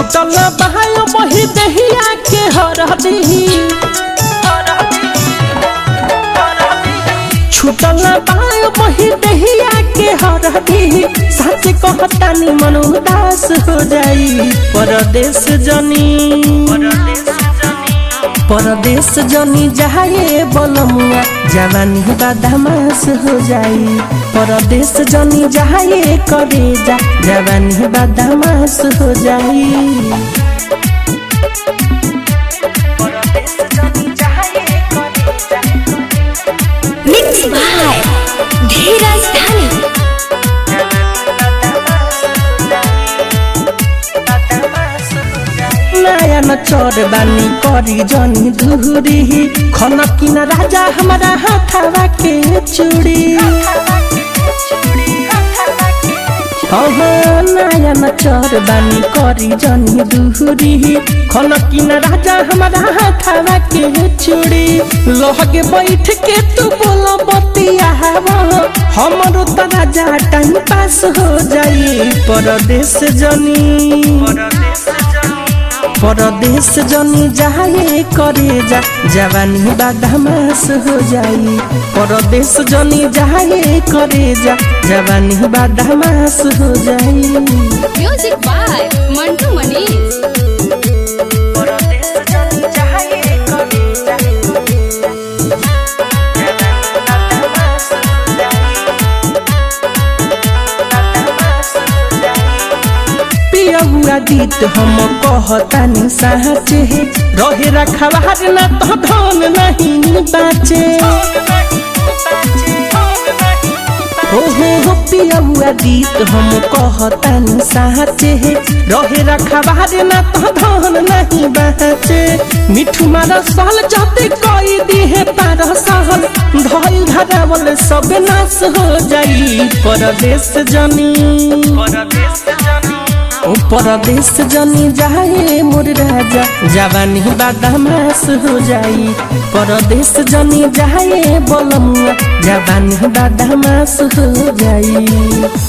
छुटल बहायो बही दहिया के हरदी छुटल बहायो बही दहिया के हरदी सच कहतानी मन उदास हो जाई परदेश जनी परदेश जनी जाए बलमुआ जवानी बदमाश हो जाई परदेश जनी जाए करे जा जवानी बदमाश हो जाई मिक्स बाय धीरज धनी नया न चोर बानी करी जनी दूरी खन किन राजा हमारा हाथावा के चूड़ी अहाँ नया न चोर बानी करी जनी दूरी खन किन राजा हमारा हाथावा के चूड़ी लहगे बैठ के तू बोल बतिया हमरो त राजा टाइम पास हो जाई परदेश जनी परदेश जनी जाए करे जा जवानी बदमाश हो जाई परदेश जनी जाए करे जा जवानी बदमाश हो जाई म्यूजिक बाय मंटू मनीष परदेश जनी जाए करे जा पियबुआ दीत हम कहतानी साचे रहे रखवार न तो धन नहीं बाचे हो हो हो पियबुआ दीत हम कहतानी साचे रहे रखवार न तो धन नहीं बाचे मिठू मार साल जाते कई दिहे पार सहल धइल धरावल सब नाश हो जाई परदेश जनी ओ परदेश जनी जाए मोर राजा जवानी बदमाश हो जाई परदेश जनी जाए बलमुआ जवानी बदमाश हो जाई